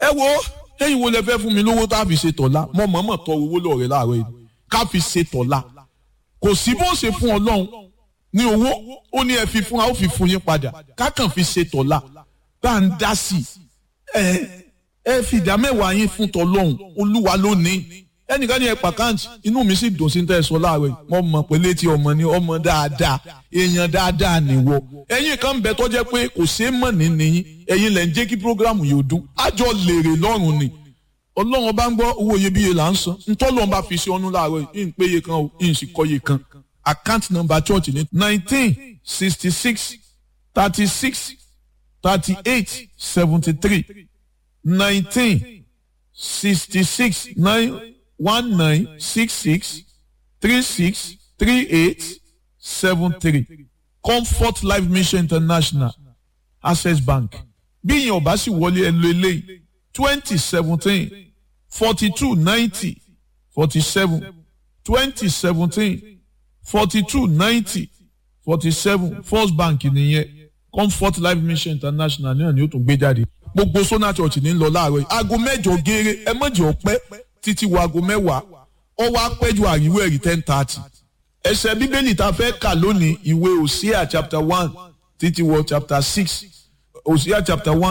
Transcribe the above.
ẹ wo ẹ̀yin wo lẹ fẹ́ fún mi lówó tá a fi ṣe tọ̀la mọ mọ̀ọ́mọ̀ tọ owó lọ́ọ̀rẹ́ láàárọ̀ yìí ká fi ṣe tọ̀la kò sí bó ṣe fún ọlọ́run ní owó ó ní ẹ fi fún wa ó fi fún yín padà ká kàn fi ṣe tọ̀la bá ń dá sí ẹ ẹ fi ìdá mẹ́wàá yín fún tọlọ́run olúwa lónìí ẹnìkan ní ẹ pàkáǹtì inú mi sì dùn sí ní tẹ̀sán láàárọ̀ yìí wọ́n mọ̀ pé létí ọmọ ni ọmọ dáadáa èèyàn dáadáa nìwọ ẹ̀yin kan ń bẹ tó jẹ́ pé kò ṣeé mọ̀ ní nìyí ẹ̀yin lẹ̀ ń jẹ́ kí prógrámù yóò dún àjọ lèrè lọ́rùn ni ọlọ́run bá ń gbọ́ owó iyebíye là ń san ntọ́lọ́run bá fi ṣe ọ́nú láàárọ̀ yìí ń péye kan o ń sì kọ́ye kan account number church ní nineteen sixty six thirty six thirty eight seventy three nineteen sixty six nine one nine six six three six three eight seven three comfort life mission international access bank bí ìyẹn ọba sì wọlé ẹ lo eléyìí twenty seventeen forty two ninety forty seven twenty seventeen forty two ninety forty seven first bank nìyẹn comfort life mission international náà ni ó tún gbé jáde gbogbo sona church ní lọ láàárọ̀ yìí aago mẹ́jọ gééré ẹ mọ̀jẹ̀ ọ̀pẹ́ títí wo aago mẹ́wàá ọwọ́ apẹ́jọ àríwó ẹ̀rí ten thirty ẹsẹ̀ bíbélì tá a fẹ́ kà lónìí ìwé Hosea chapter one títí wọ chapter six Hosea chapter one